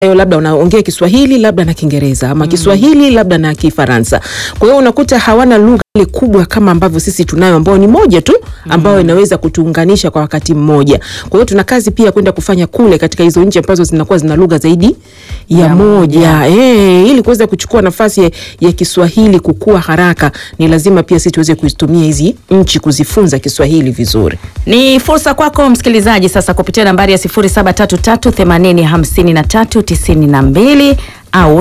ambayo labda unaongea Kiswahili labda na Kiingereza ama Kiswahili labda na Kifaransa. Kwa hiyo unakuta hawana lugha ile kubwa kama ambavyo sisi tunayo ambayo ni moja tu ambayo inaweza kutuunganisha kwa wakati mmoja. Kwa hiyo tuna kazi pia kwenda kufanya kule katika hizo nchi ambazo zinakuwa zina lugha zaidi ya, Ya moja eh, ili kuweza kuchukua nafasi ya, ya Kiswahili kukua haraka, ni lazima pia sisi tuweze kuzitumia hizi nchi kuzifunza Kiswahili vizuri. Ni fursa kwako msikilizaji sasa kupitia nambari ya 0733805392 au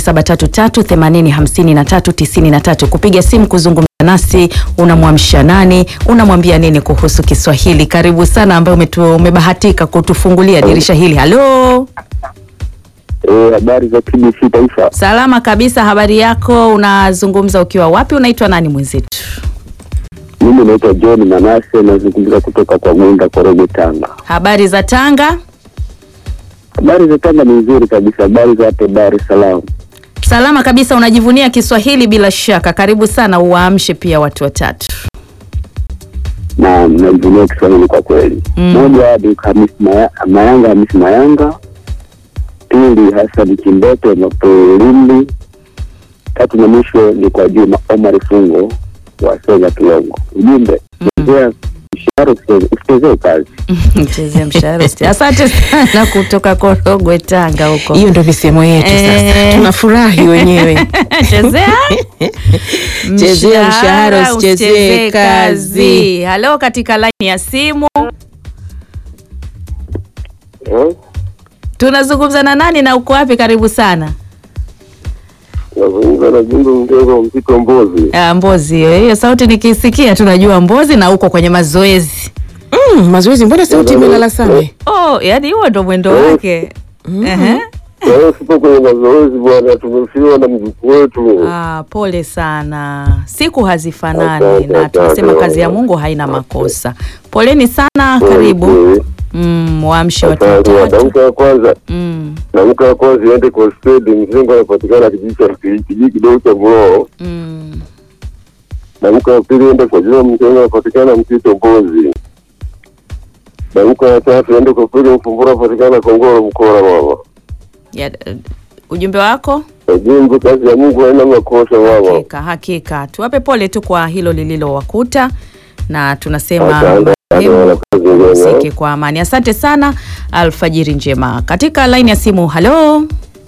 0733805393 kupiga simu kuzungumza nasi. Unamwamsha nani? Unamwambia nini kuhusu Kiswahili? Karibu sana ambaye umetu- umebahatika kutufungulia dirisha hili. Halo, Eh, habari za TBC Taifa. salama kabisa. Habari yako? Unazungumza ukiwa wapi? Unaitwa nani mwenzetu? Mimi naitwa John Manase, nazungumza kutoka kwa Mwenda Korogwe, Tanga. Habari za Tanga? Habari za Tanga ni nzuri kabisa. Habari za hapo Dar es Salaam? Salama kabisa. Unajivunia Kiswahili bila shaka. Karibu sana, uwaamshe pia watu watatu. na najivunia Kiswahili kwa kweli. Mm. Moja ni Hamis Maya, Mayanga Hamis Mayanga, pili Hassan Kimboto Mapolindi, tatu na mwisho ni kwa Juma Omar Fungo wa Sega Kilongo. Ujumbe chezea mshahara usicheze- usichezee kazi. Chezea mshahara usi- Asante sana kutoka Korogwe, Tanga huko. Hiyo ndio misemo yetu sasa. Eh. Tunafurahi wenyewe. Chezea Chezea mshahara, usichezee kazi. Halo, katika laini ya simu Eh? tunazungumza na nani na uko wapi? Karibu sana. Nazungumza na Jumbe Mtego Mzito Mbozi. Ah, Mbozi, hiyo hiyo sauti nikisikia tunajua Mbozi na uko kwenye mazoezi. Mm, mazoezi, mbona sauti imelala sana? Oh, yani huo ndo mwendo wake. Ehe. Kwa hiyo sipo kwenye mazoezi bwana, tumefiwa na mjukuu wetu. Ah, pole sana. Siku hazifanani Asante, na tunasema asante. kazi ya Mungu haina makosa. Poleni sana, karibu. Mm, waamshe watu watatu. Damka ya kwanza Mm, damka ya kwanza iende kwa stedi mzengo anapatikana kijiji cha kijiji kidogo cha Mloo. mm. Damka ya pili iende kwa jina mzengo anapatikana Mtito Mbozi. Damka ya tatu iende kwa pili Mfumbura anapatikana Kongoro Mkora mama. Ya, eh, ujumbe wako? Ujumbe, kazi ya Mungu haina makosa mama. Hakika, hakika. Tuwape pole tu kwa hilo lililowakuta na tunasema Asante, asante, muhimu wana kazi njema. usike kwa amani. Asante sana, alfajiri njema. Katika laini ya simu, halo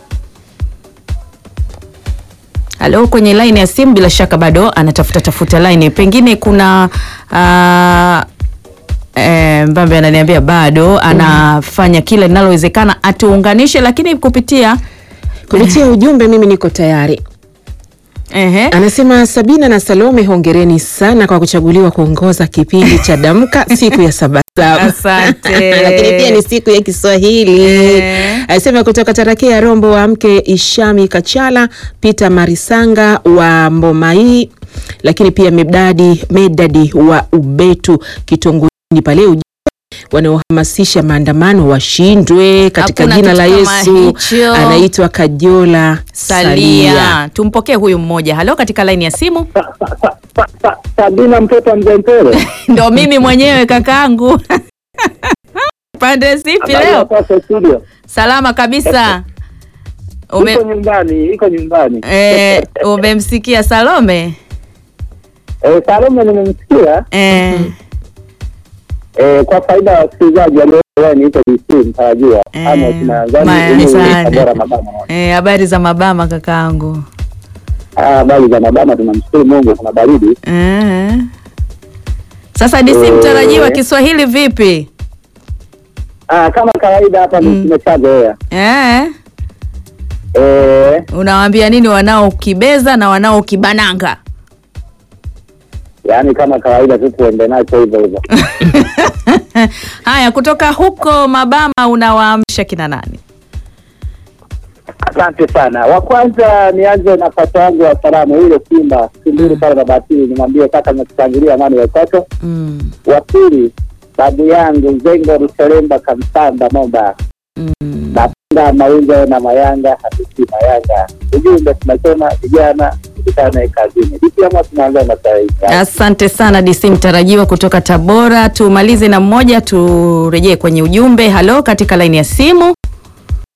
halo, kwenye laini ya simu, bila shaka bado anatafuta tafuta laini, pengine kuna ah, eh, Mbambe ananiambia bado anafanya kila linalowezekana atuunganishe, lakini kupitia Kupitia ujumbe mimi niko tayari. ehe, Anasema Sabina na Salome, hongereni sana kwa kuchaguliwa kuongoza kipindi cha Damka siku ya Sabasaba. Asante. Lakini pia ni siku ya Kiswahili. Eh. Anasema kutoka Tarakia Rombo wa mke Ishami Kachala, Peter Marisanga wa Mbomai, lakini pia Medadi Medadi wa Ubetu Kitongoni pale ujumbe wanaohamasisha maandamano washindwe katika Hakuna jina la kitu kama Yesu. hicho. Anaitwa Kajola Salia. Tumpokee huyu mmoja. Halo, katika laini ya simu Sabina mtoto mzee Mpele. ndo mimi mwenyewe kakaangu. Pande zipi leo? studio. Salama kabisa. Ume, Iko nyumbani, iko nyumbani. eh, umemsikia Salome? Eh, Salome nimemsikia. Eh, Eh, kwa faida ya wasikilizaji ambao niita DC mtarajiwa Eh, ama tunadhani ma- ili asante. Tabora Mabama. eh, habari za mabama kakaangu. Ah, habari za Mabama, tunamshukuru Mungu kuna baridi. Eh. Sasa DC Eh. mtarajiwa Kiswahili vipi? Ah, kama kawaida hapa Mm. tumeshazoea. Eh, Eh, unawaambia nini wanaokibeza na wanaokibananga? yaani kama kawaida tu tuende nacho hivyo hivyo. Haya, kutoka huko Mabama unawaamsha kina nani? Asante sana. Wa kwanza nianze na pacha yangu wa salamu ile Simba Simbiri pale Babatini, nimwambie kaka nimekutangulia amani watoto. Mm. Wa pili babu yangu Zengo Ruselemba Kamsamba Momba Mm. napenda Mawinga na Mayanga Hamisi Mayanga. Ujumbe tunasema vijana tukutane kazini. Vipi ama tunaanza na saa hii? Asante sana DC mtarajiwa kutoka Tabora. Tumalize na mmoja, turejee kwenye ujumbe. Halo, katika laini ya simu.